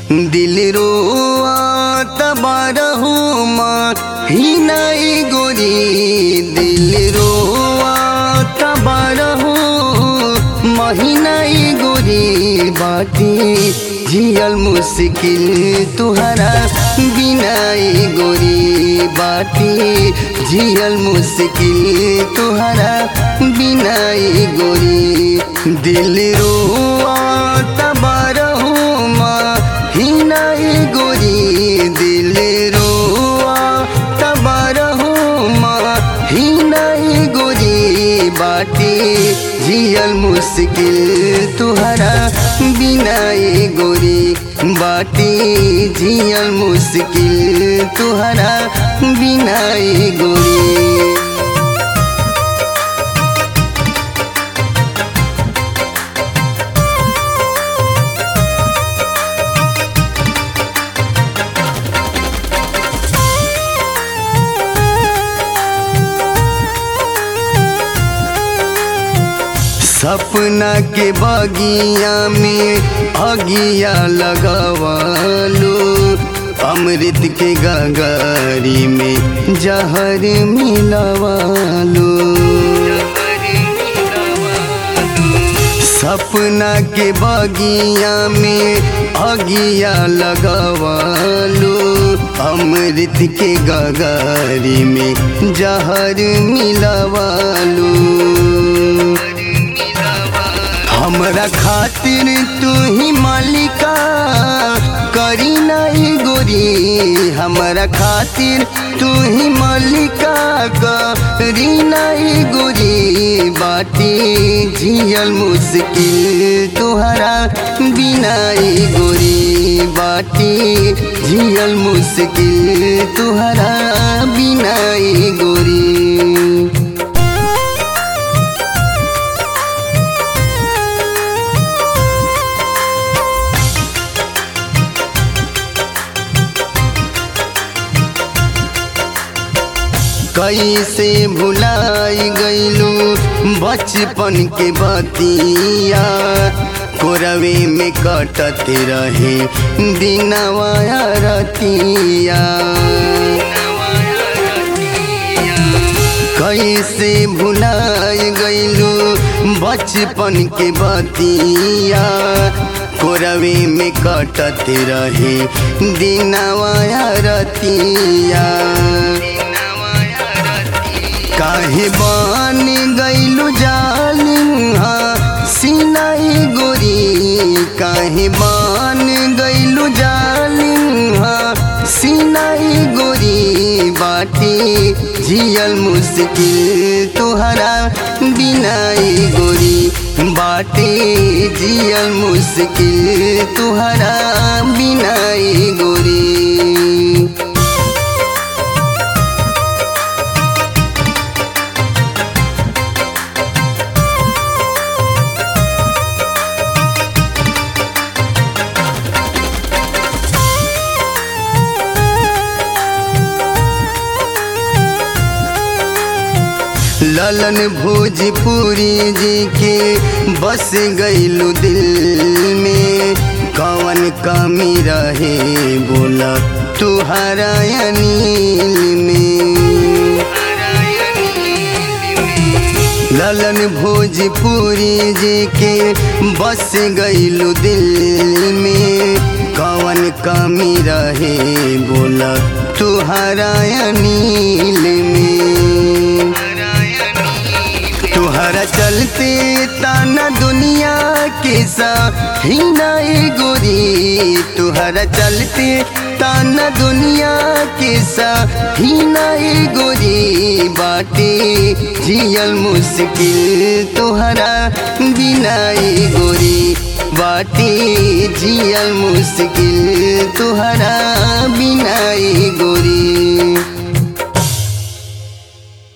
दिल रोआत बारहु महीनाई गोरी दिल रोआत बारहु महीनाई गोरी बाटी जियल मुश्किल तुहरा बिनाई गोरी बाटी जियल मुश्किल तुहरा बिनाई गोरी दिल रोआत बारहु महीनाई गोरी दिल रोआत बारहु महीनाई गोरी बाटी जियल मुश्किल तुहरा बिनाई गोरी बाटी जियल मुश्किल तुहरा बिनाई गोरी सपना के बगिया में अगिया लगवालो अमृत के गगारी में जहर मिलवालो सपना के बगिया में अगिया लगवालो अमृत के गगारी में जहर मिलवालो हमरा खातिर तू ही मालिका करी नहीं गोरी हमरा खातिर तू ही मालिका करी नहीं गोरी बाटी जियल मुश्किल तुहरा बिनाई गोरी बाटी जियल मुश्किल तुहरा बिनाई गोरी कैसे भुलाई गईलू बचपन के बतिया कोरवे में कटत रहे दिनवा रतिया कैसे भुलाई गईलू बचपन के बतिया कोरवे में कटत रहे दिनवा रतिया काहे बन गईलू जालिहा सिनाई गोरी काहे बन गईलू जालिहा सिनाई गोरी बाटी जियल मुश्किल तुहरा बिनाई गोरी बाटी जियल मुश्किल तुहरा बिनाई गोरी ललन भोजपुरी जी के बस गईलू दिल में कवन कमी रहे बोला तुहरा अनिल में ललन भोजपुरी जी के बस गईलू दिल में कवन कमी रहे बोला तुहरा अनिल में तुहरा चलते ताना दुनिया के ही नहीं गोरी तुहरा चलते ताना दुनिया के ही नहीं गोरी बाटे जियल मुश्किल तुहरा बिनाई गोरी बाटे जियल मुश्किल तुहरा बिनाई गोरी